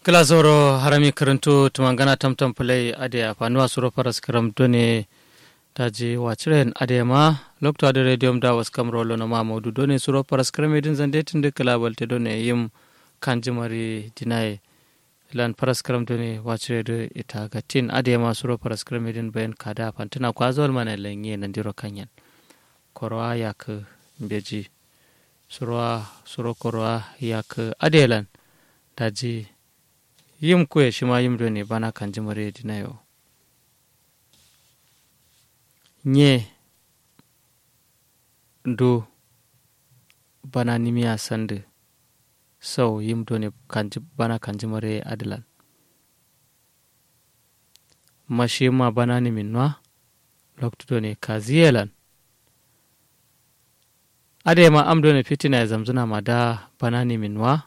kila zoro harami karanto tumangana tamtam play ade afanuwa suro paras karam done taji wachiren ade ma lokto ade radium da was kam rolo na mamudu done suro paras karam edin zande tinde kala balte done yim kanjimari dinai lan paras karam done wachire de ita gatin ade ma suro paras karam edin bayan kada fantina kwazol mana lenye nandiro kanyan korwa yak beji surwa suro korwa yak adelan daji yim kuye shima yim do ne bana kan jimare dina yo nye do bana nimiya sande sau yim do ne bana kan jimare adilan mashi ma bana ni min nwa loktu do ne kaziyelan ade ma am do ne fitina ya zamzuna ma da bana ni min nwa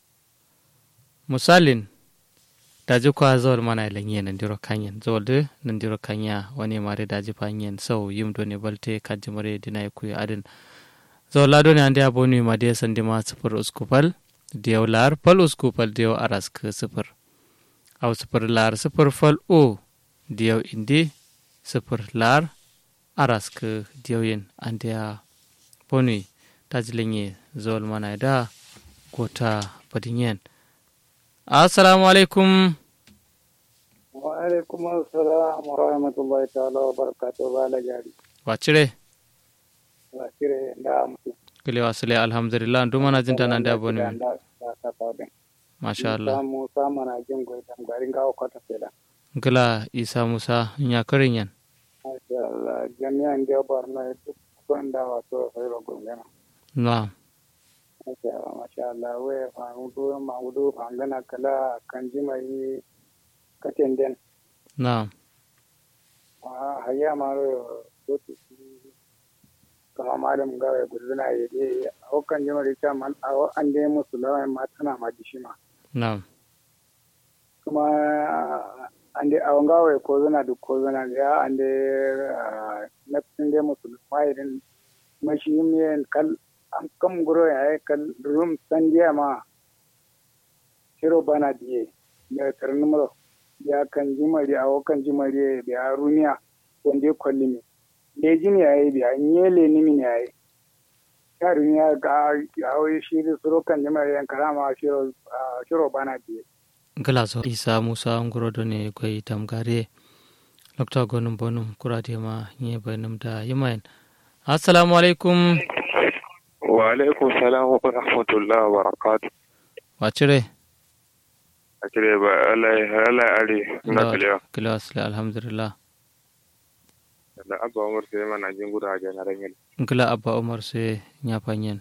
misalin daji kwa zawal mana ilan nan diro kanyen zawal de nan diro kanya wani mare daji fanyen sau yim do ne balte kaji mare dina ku adin zawal lado ne ande abonu ma de sandi ma sifir uskupal diyaw lar pal uskupal diyaw aras ke sifir aw sifir lar sifir fal o diyaw indi sifir lar aras ke diyaw yin ande bonu daji lenye zawal mana da gota badinyen assalamu alaikum wa alaikum assalam wa rahmatullahi ta'ala wa barakatuh bala jari wacire wacire da mutu kile wasile alhamdulillah ndu mana jinta nan da boni min masha Allah musa mana jin goyi dan garin gawo kwata fela gila isa musa nya karin yan masha Allah jami'an da barna duk wanda wato sai ro gungana na'am masha Allah we fangudu mangudu fangana kala kanji mai katen den na'am a hayya maro sotu kama malam gawe guduna ya de a kan jima da ta man a an dai musu lawan ma tana ma dishima na'am kuma an dai awon gawe ko zana duk ko zana ya an dai na fin dai musu ma irin mashi miyan kal an kam guro ya yi kal rum san diya ma shiro bana diye ya karni muro ya kan jimari a kan jimari ya runiya wanda ya kwalli mi lejin ya yi biya nyele ni min ya yi ya runiya ga hawi shi da suro kan jimari yan karama shiro shiro bana diye gila so isa musa nguro do ne koy tamgare lokta gonum bonum kurade ma nye banum da yimayen assalamu alaikum wa alaikum salam wa rahmatullahi wa barakatuh wacire akire ba Allah Allah ari na kalewa kalewa asli alhamdulillah da abba umar sai mana jin guda ga na rangel gila abba umar sai nya fanyen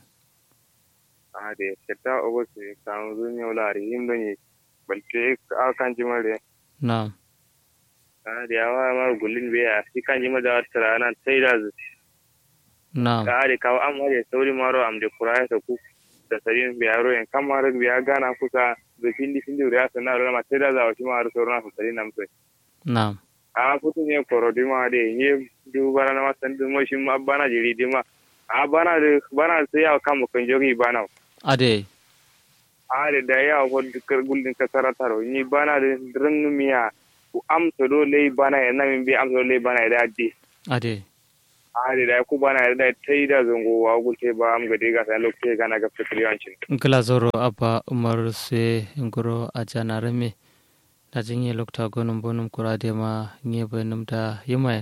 a de ketta ogo se kan zun yau lari him don yi balte a kan jimare na'am a da yawa ma gullin biya shi kan jimar da wata rana sai da zu na'am ka da kawo an ware sauri maro am da kuraya ta ku da sarin biya ro en kamar biya gana kusa da findi findi riya sana ro ma sai da za shi ma ro sauran su sarin nam sai na'am a futu ne koro di ma de ne du bara na masan du mo shi ma bana jiri di ma a bana de bana sai ya kan mu kan jogi bana ade a da da ya ko dukkan gullin ka sarataro ni bana de rin miya ku amsa dole bana ya nan bi amsa dole bana da di ade a da da ku bana da tai da zango wa gulte ba am gade ga sai lokacin ga na ga fikriyancin gila zoro abba umar sai ngoro a janarame da jinye lokta gonum bonum kurade ma nye benum da yimayen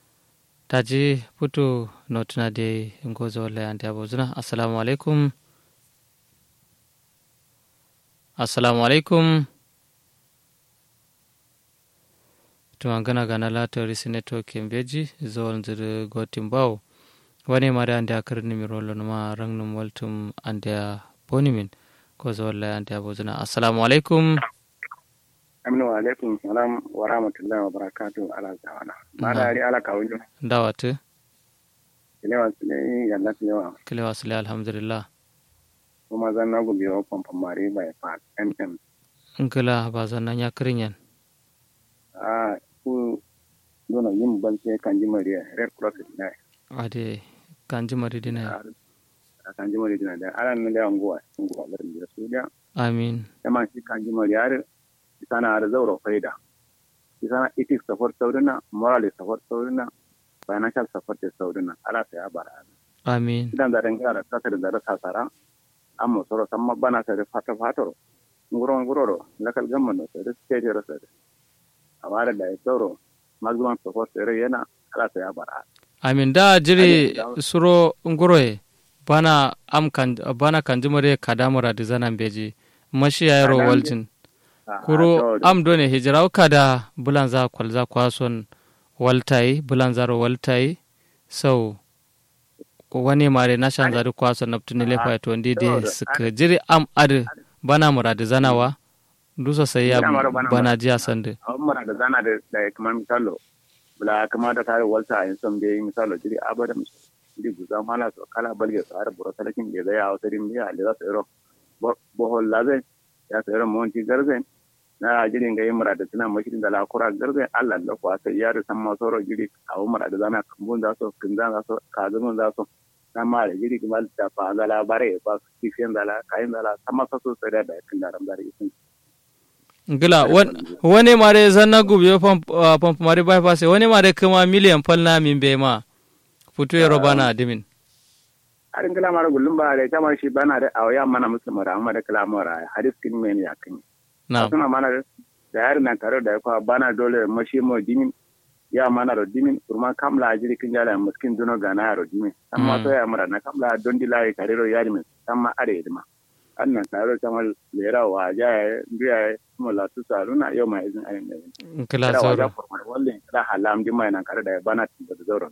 taji putu notuna de ngozo wala ante abozuna assalamu alaikum assalamu alaikum tuma gana gana lata risineto kembeji zol nzir gotim baw wani mare ande akar nimiro ma rangnum waltum ande bonimin ko zolla ande abozuna assalamu alaikum aminu wa alaikum salam wa rahmatullahi wa barakatuh ala zawana ma da ari ala kawunjo dawatu kilewa sile yalla kilewa kilewa sile alhamdulillah kuma zan na gubi wa pompa mari by part mm ngila ba zan nan ya kirinyan a ku dono yim balse kanji mari red cross ne ade kanji mari dina a kanji mari dina da ala nan da nguwa nguwa da su da amin kama shi kanji mari har isana da zauro faida isana ethics support saudina moral support saudina financial support saudina ala sai abara amin idan da danga da kasa da da sasara amma soro samma bana sai fata fatoro nguro nguro lakal gamman sai da state ro sai amara da sauro maximum support sai yana ala sai abara amin da jiri suro nguroye bana am kan bana kanjumare kadamura da zanan beji mashi ya yaro waljin kuro am done hijira kada bulan za kwalza kwason waltai bulan zaro waltai sau wani mare na shan zari kwason na tuni lefa to ndi de suka jiri am ad bana muradi zanawa dusa sai ya bana jiya sande muradi zana da da kamar misalo bula kamar da tare walta in son bai misalo jiri abada jiri guza mala so kala balge so har buro talakin ge da ya awtarin biya le za su ro bohol laze ya su ro monti garze na jirin ga yimra da tana mashirin da lakura garze Allah da kuwa sai ya da san ma soro jiri a umar da zana kambun da so kinzan da so kazumun da so na ma da jiri kuma da fa ga labare ba su kifiyan da la kayin da la sama sa so sai da da kin da ramdar isin ngila wani mare zanna gubi pamp mare bypass wani mare kuma miliyan fal na min be ma futu yaro bana dimin arin kala mara gullum ba da kamar shi bana da awaya mana musulma da amma da kala mara hadis kin men ya kin na suna mana da yar nan tare da kwa bana dole mashi mo dimin ya mana ro dimin kurma kamla ajiri kin jala muskin duno gana ro dimin amma to ya mara na kamla don dilai kare ro yari min amma are dima annan tare kamar lera wa ja biya mo la tu saluna yau mai izin ayin kila sauro walle da halam dima nan kare da bana tin da zauro